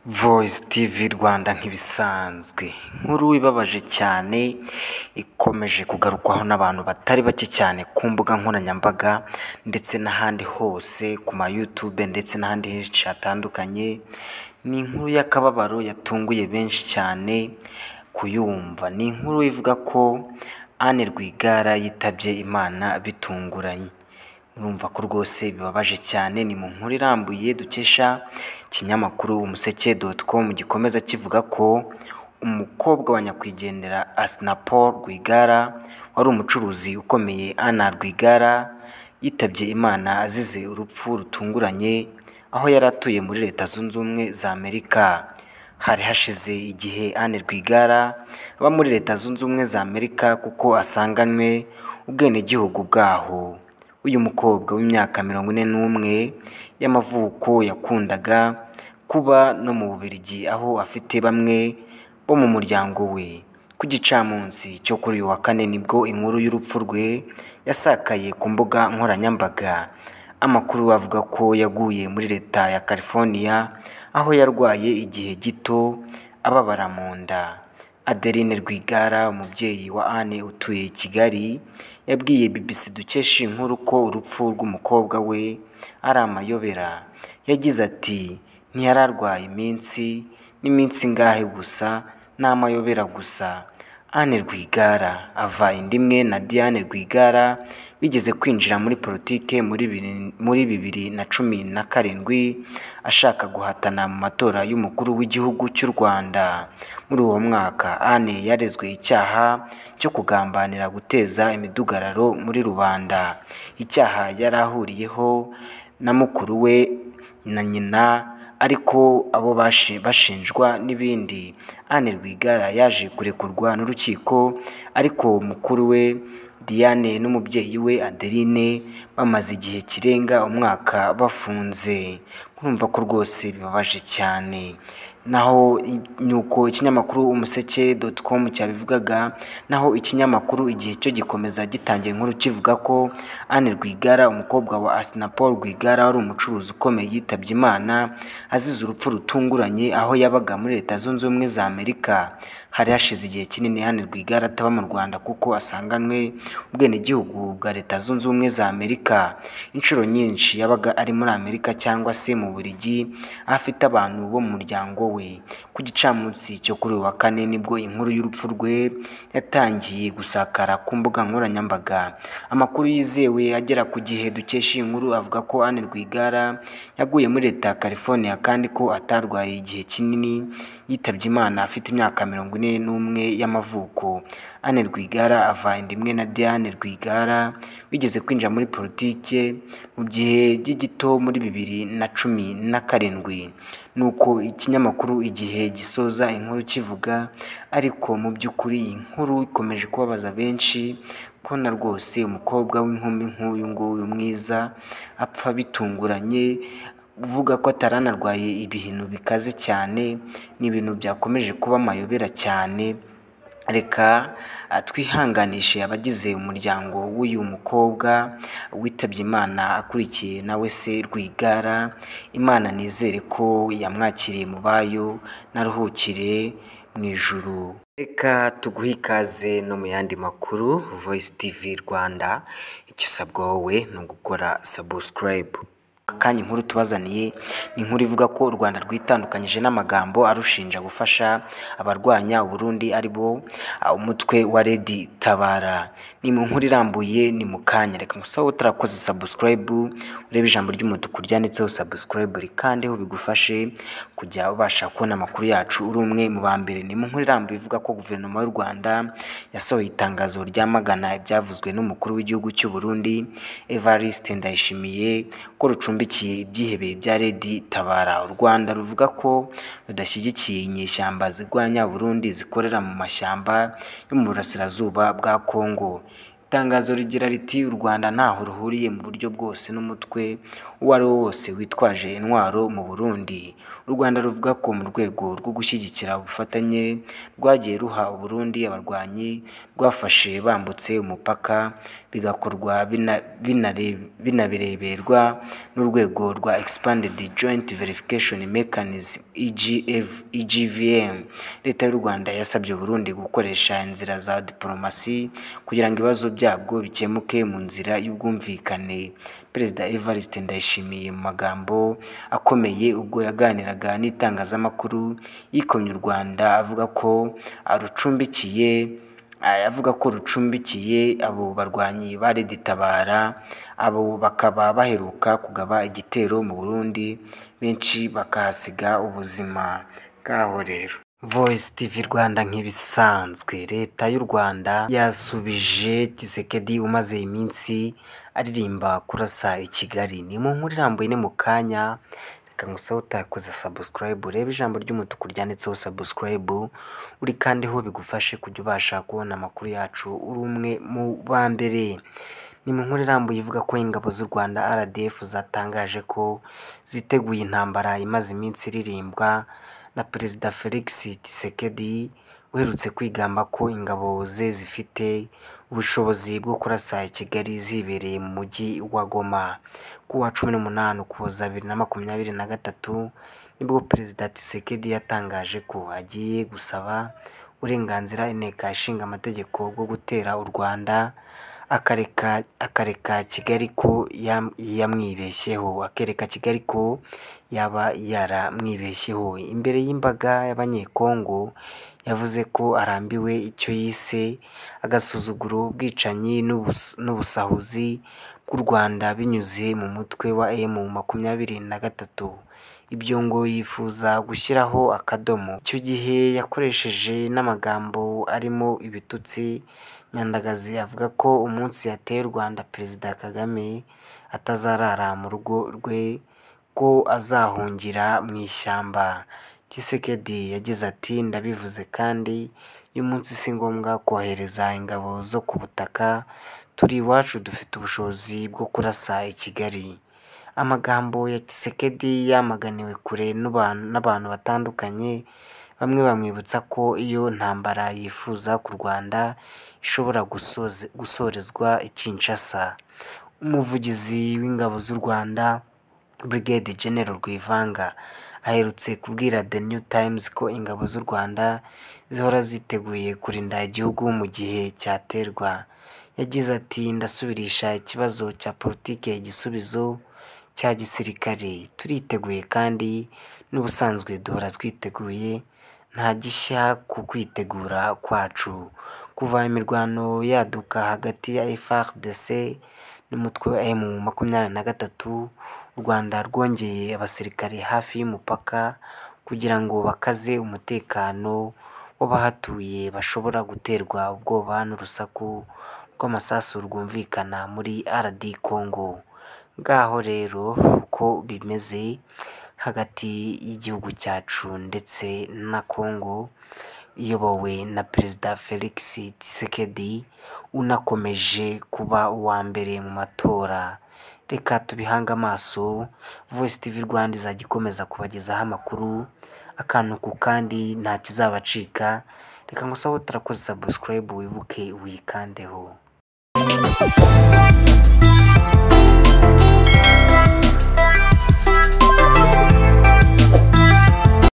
Voice TV Rwanda nk'ibisanzwe nkuru ibabaje cyane ikomeje kugarukwaho n'abantu batari bake cyane ku mbuga nkoranyambaga ndetse n'ahandi hose ku ma YouTube ndetse n'ahandi henshi hatandukanye ni inkuru y'akababaro yatunguye benshi cyane kuyumva ni inkuru ivuga ko Anne Rwigara yitabye Imana bitunguranye urumva ko rwose bibabaje cyane ni mu nkuru irambuye dukesha ikinyamakuru umuseke.com gikomeza kivuga ko umukobwa wa nyakwigendera Asnapol Rwigara wari umucuruzi ukomeye Anna Rwigara yitabye Imana azize urupfu rutunguranye aho yari atuye muri Leta Zunze Ubumwe za Amerika hari hashize igihe Anne Rwigara aba muri Leta Zunze Ubumwe za Amerika kuko asanganywe ubwenegihugu bwaho uyu mukobwa w'imyaka mirongo ine n'umwe y'amavuko yakundaga kuba no mu Bubiligi aho afite bamwe bo mu muryango we ku gicamunsi cyo kuri uyu wa kane nibwo inkuru y'urupfu rwe yasakaye ku mbuga nkoranyambaga amakuru avuga ko yaguye muri leta ya California aho yarwaye igihe gito ababara mu nda Adeline Rwigara umubyeyi wa Anne utuye i Kigali yabwiye BBC dukesha iyi nkuru ko urupfu rw'umukobwa we ari amayobera yagize ati ntiyari arwaye iminsi n'iminsi ngahe gusa ni amayobera gusa Anne Rwigara ava inda imwe na Diane Rwigara bigeze kwinjira muri politike muri bibiri muri bibiri na cumi na karindwi ashaka guhatana mu matora y'umukuru w'igihugu cy'u Rwanda muri uwo mwaka Anne yarezwe icyaha cyo kugambanira guteza imidugararo muri rubanda icyaha yari ahuriyeho na mukuru we na nyina ariko abo bashinjwa n'ibindi Anne Rwigara yaje kurekurwa n'urukiko ariko mukuru we Diane n'umubyeyi we Adeline bamaze igihe kirenga umwaka bafunze murumva ko rwose bibabaje cyane naho nuko ikinyamakuru umuseke.com cyabivugaga naho ikinyamakuru igihe cyo gikomeza gitangira inkuru kivuga ko Anne Rwigara umukobwa wa Asnapol Rwigara wari umucuruzi ukomeye yitabye Imana azize urupfu rutunguranye aho yabaga muri Leta Zunze Ubumwe za Amerika hari hashize igihe kinini Anne Rwigara ataba mu Rwanda kuko asanganywe ubwenegihugu bwa Leta Zunze Ubumwe za Amerika inshuro nyinshi yabaga ari muri Amerika cyangwa se mu Bubiligi aho afite abantu bo mu muryango we ku gicamunsi cyo kuri uyu wa kane nibwo inkuru y'urupfu rwe yatangiye gusakara ku mbuga nkoranyambaga amakuru yizewe agera ku gihe dukesha iyi nkuru avuga ko Anne Rwigara yaguye muri Leta ya California kandi ko atarwaye igihe kinini yitabye Imana afite imyaka mirongo ine n'umwe y'amavuko Anne Rwigara ava inda imwe na Diane Rwigara wigeze kwinjira muri politike mu gihe gito muri bibiri na cumi na karindwi nuko ikinyamakuru igihe gisoza inkuru kivuga ariko mu by'ukuri iyi nkuru ikomeje kubabaza benshi kubona rwose umukobwa w'inkumi nk'uyu nguyu mwiza apfa bitunguranye uvuga ko ataranarwaye ibihinu bikaze cyane ni ibintu byakomeje kuba amayobera cyane reka twihanganishe abagize umuryango w'uyu mukobwa witabye imana akurikiye nawe se rwigara imana nizere ko yamwakiriye mu bayo naruhukire mu ijuru reka tuguhe ikaze no mu yandi makuru voice tv rwanda icyo usabwa wowe ni ugukora sabusikarayibu akanya inkuru tubazaniye ni inkuru ivuga ko u Rwanda rwitandukanyije n'amagambo arushinja gufasha abarwanya Burundi ari bo umutwe wa Redi Tabara ni mu nkuru irambuye ni mu kanya reka gusa utarakoze subscribe urebe ijambo ry'umutuku ryanditseho subscribe rikandeho bigufashe kujya ubasha kubona amakuru yacu uri umwe mu ba mbere ni mu nkuru irambuye ivuga ko guverinoma y'u Rwanda yasohoye itangazo ryamagana ibyavuzwe n'umukuru w'igihugu cy'u Burundi Evariste Ndayishimiye ko rucumbi rucumbikiye ibyihebe bya Redi Tabara u Rwanda ruvuga ko rudashyigikiye inyeshyamba zirwanya Burundi zikorera mu mashyamba yo mu burasirazuba bwa Kongo itangazo rigira riti u rwanda ntaho ruhuriye mu buryo bwose n'umutwe uwo ari wo wose witwaje intwaro mu burundi u rwanda ruvuga ko mu rwego rwo gushyigikira ubufatanye rwagiye ruha uburundi abarwanyi rwafashe bambutse umupaka bigakorwa bina- binare- binabireberwa n'urwego rwa expanded joint verification mechanism EGF- EGVM leta y'u Rwanda yasabye Burundi gukoresha inzira za diplomasi kugira ngo ibibazo byabwo bikemuke mu nzira y'ubwumvikane Perezida Evariste Ndayishimiye mu magambo akomeye ubwo yaganiraga n'itangazamakuru yikomye u Rwanda avuga ko arucumbikiye Aya avuga ko rucumbikiye abo barwanyi bareditabara abo bakaba baheruka kugaba igitero mu Burundi benshi bakahasiga ubuzima bwabo rero Voice TV Rwanda nk'ibisanzwe leta y'u Rwanda yasubije Tshisekedi umaze iminsi aririmba kurasa i Kigali ni mu nkuru irambuye ni mu kanya reka ngusabe utakoze subscribe urebe ijambo ry'umutuku ryanditseho subscribe uri kandi ho bigufashe kujya ubasha kubona amakuru yacu uri umwe mu ba mbere ni mu nkuru irambuye ivuga ko ingabo z'u Rwanda RDF zatangaje ko ziteguye intambara imaze iminsi iririmbwa na Perezida Felix Tshisekedi uherutse kwigamba ko ingabo ze zifite ubushobozi bwo kurasa i Kigali zibereye mu mujyi wa Goma ku wa cumi n'umunani Ukuboza bibiri na makumyabiri na gatatu nibwo Perezida Tshisekedi yatangaje ko agiye gusaba uburenganzira inteko ishinga amategeko bwo gutera u Rwanda akareka akareka Kigali ko yam- yamwibeshyeho akereka Kigali ko yaba yaramwibeshyeho imbere y'imbaga y'abanyekongo yavuze ko arambiwe icyo yise agasuzuguro ubwicanyi n'ubus- n'ubusahuzi bw'u Rwanda binyuze mu mutwe wa M makumyabiri na gatatu ibyo ngo yifuza gushyiraho akadomo icyo gihe yakoresheje n'amagambo arimo ibitutsi Nyandagazi avuga ko umunsi yateye u Rwanda Perezida Kagame atazarara mu rugo rwe ko azahungira mu ishyamba Tshisekedi yagize ati ndabivuze kandi uyu munsi si ngombwa kohereza ingabo zo ku butaka turi iwacu dufite ubushobozi bwo kurasa i Kigali amagambo ya Tshisekedi yamaganiwe kure n'abantu n'abantu batandukanye bamwe bamwibutsa ko iyo ntambara yifuza ku Rwanda ishobora gusoze- gusorezwa i Kinshasa umuvugizi w'ingabo z'u Rwanda Brigade General Rwivanga aherutse kubwira The New Times ko ingabo z'u Rwanda zihora ziteguye kurinda igihugu mu gihe cyaterwa yagize ati ndasubirisha ikibazo cya politike igisubizo cya gisirikare turiteguye kandi n'ubusanzwe duhora twiteguye nta gishya ku kwitegura kwacu kuva imirwano yaduka hagati ya FARDC n'umutwe wa M makumyabiri na gatatu u Rwanda rwongeye abasirikare hafi y'umupaka kugira ngo bakaze umutekano w'abahatuye bashobora guterwa ubwoba n'urusaku rw'amasasu rwumvikana muri RD Congo ngaho rero uko bimeze hagati y'igihugu cyacu ndetse na Congo iyobowe na Perezida Felix Tshisekedi unakomeje kuba uwa mbere mu matora reka tubihange amaso Voice TV Rwanda izajya ikomeza kubagezaho amakuru akantu ku kandi nta kizabacika reka ngusabe utarakoze subscribe wibuke uyikandeho